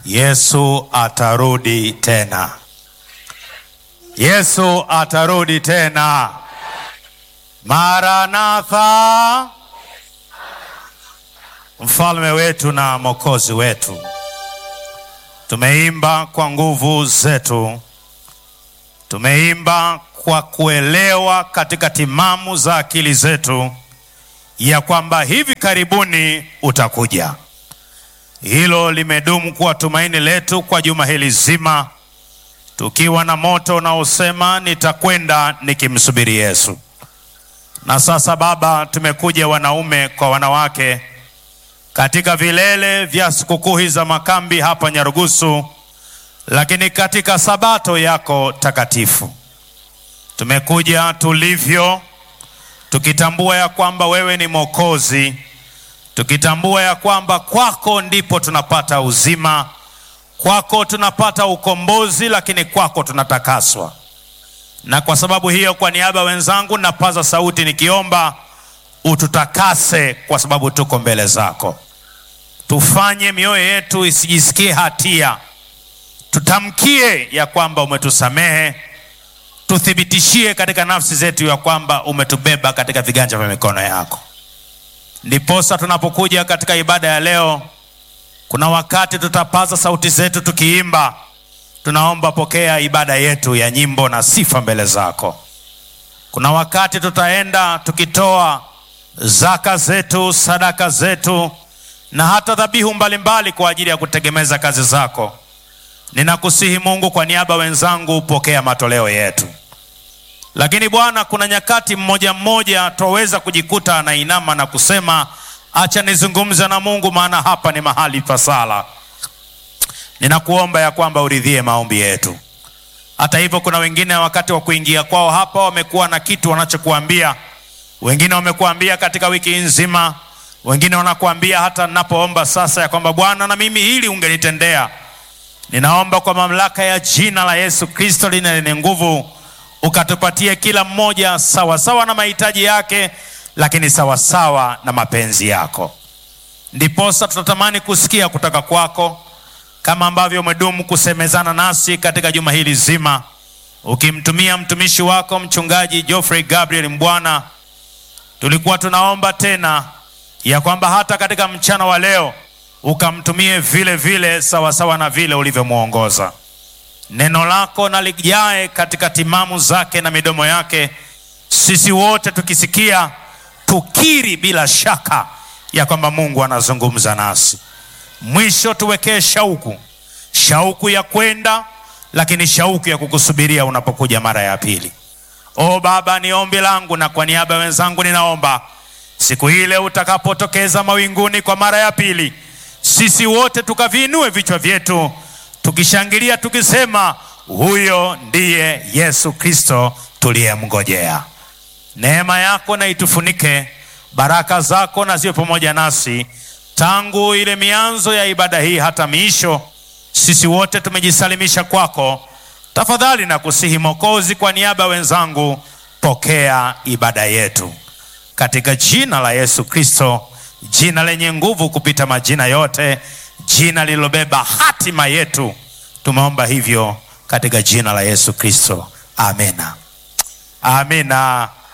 Yesu atarudi tena. Yesu atarudi tena. Maranatha, mfalme wetu na mwokozi wetu. Tumeimba kwa nguvu zetu, tumeimba kwa kuelewa katika timamu za akili zetu ya kwamba hivi karibuni utakuja. Hilo limedumu kuwa tumaini letu kwa juma hili zima, tukiwa na moto unaosema nitakwenda nikimsubiri Yesu. Na sasa Baba, tumekuja wanaume kwa wanawake katika vilele vya sikukuu za makambi hapa Nyarugusu, lakini katika sabato yako takatifu tumekuja tulivyo, tukitambua ya kwamba wewe ni Mwokozi, tukitambua ya kwamba kwako ndipo tunapata uzima, kwako tunapata ukombozi, lakini kwako tunatakaswa. Na kwa sababu hiyo, kwa niaba ya wenzangu, napaza sauti nikiomba ututakase, kwa sababu tuko mbele zako. Tufanye mioyo yetu isijisikie hatia, tutamkie ya kwamba umetusamehe, tuthibitishie katika nafsi zetu ya kwamba umetubeba katika viganja vya mikono yako. Ndiposa tunapokuja katika ibada ya leo, kuna wakati tutapaza sauti zetu tukiimba, tunaomba pokea ibada yetu ya nyimbo na sifa mbele zako. Kuna wakati tutaenda tukitoa zaka zetu, sadaka zetu na hata dhabihu mbalimbali kwa ajili ya kutegemeza kazi zako. Ninakusihi Mungu, kwa niaba wenzangu, pokea matoleo yetu. Lakini Bwana, kuna nyakati mmoja mmoja twaweza kujikuta anainama na kusema acha nizungumze na Mungu, maana hapa ni mahali pa sala. Ninakuomba ya kwamba uridhie maombi yetu. Hata hivyo, kuna wengine wakati wa kuingia kwao hapa wamekuwa na kitu wanachokuambia. Wengine wamekuambia katika wiki nzima, wengine wanakuambia hata ninapoomba sasa ya kwamba Bwana, na mimi hili ungenitendea. Ninaomba kwa mamlaka ya jina la Yesu Kristo lina lenye nguvu ukatupatie kila mmoja sawasawa sawa na mahitaji yake, lakini sawasawa sawa na mapenzi yako. Ndiposa tutatamani kusikia kutoka kwako, kama ambavyo umedumu kusemezana nasi katika juma hili zima, ukimtumia mtumishi wako mchungaji Geoffrey Gabriel Mbwana. Tulikuwa tunaomba tena ya kwamba hata katika mchana wa leo ukamtumie vile vile sawasawa sawa na vile ulivyomwongoza neno lako na lijae katika timamu zake na midomo yake, sisi wote tukisikia, tukiri bila shaka ya kwamba Mungu anazungumza nasi. Mwisho tuwekee shauku, shauku ya kwenda, lakini shauku ya kukusubiria unapokuja mara ya pili. O Baba, ni ombi langu na kwa niaba ya wenzangu ninaomba siku ile utakapotokeza mawinguni kwa mara ya pili, sisi wote tukaviinue vichwa vyetu tukishangilia tukisema, huyo ndiye Yesu Kristo tuliyemngojea. Neema yako na itufunike, baraka zako na ziwe pamoja nasi tangu ile mianzo ya ibada hii hata miisho. Sisi wote tumejisalimisha kwako. Tafadhali na kusihi Mwokozi, kwa niaba ya wenzangu, pokea ibada yetu katika jina la Yesu Kristo, jina lenye nguvu kupita majina yote jina lililobeba hatima yetu. Tumeomba hivyo katika jina la Yesu Kristo, amina, amina.